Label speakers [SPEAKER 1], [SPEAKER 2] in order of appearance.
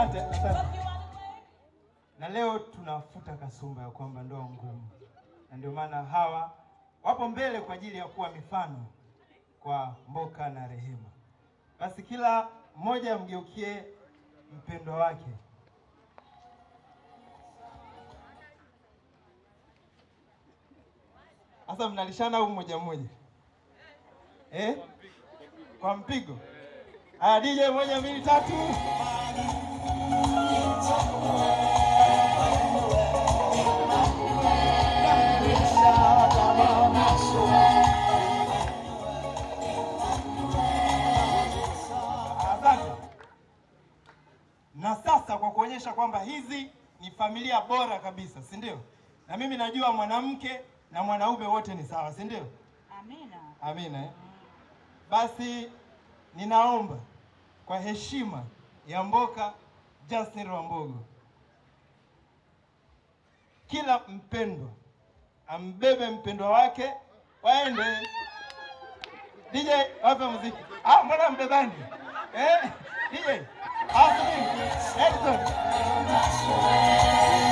[SPEAKER 1] Asante, asante. Na leo tunafuta kasumba ya kwamba ndoa ngumu, na ndio maana hawa wapo mbele kwa ajili ya kuwa mifano kwa Mboka na Rehema. Basi kila mmoja amgeukie mpendwa wake. Sasa mnalishana au mmoja mmoja eh? Kwa mpigo. Haya, DJ moja mbili tatu. Asante. Na sasa kwa kuonyesha kwamba hizi ni familia bora kabisa, si ndio? Na mimi najua mwanamke na mwanaume wote ni sawa, si ndio?
[SPEAKER 2] Amina.
[SPEAKER 1] Amina. Eh? Basi ninaomba kwa heshima ya Mboka Justin Rwambogo, kila mpendwa ambebe mpendwa wake, waende. DJ wape muziki. Ah, mbona mbebani? Eh, DJ. Ah, subiri. Edison.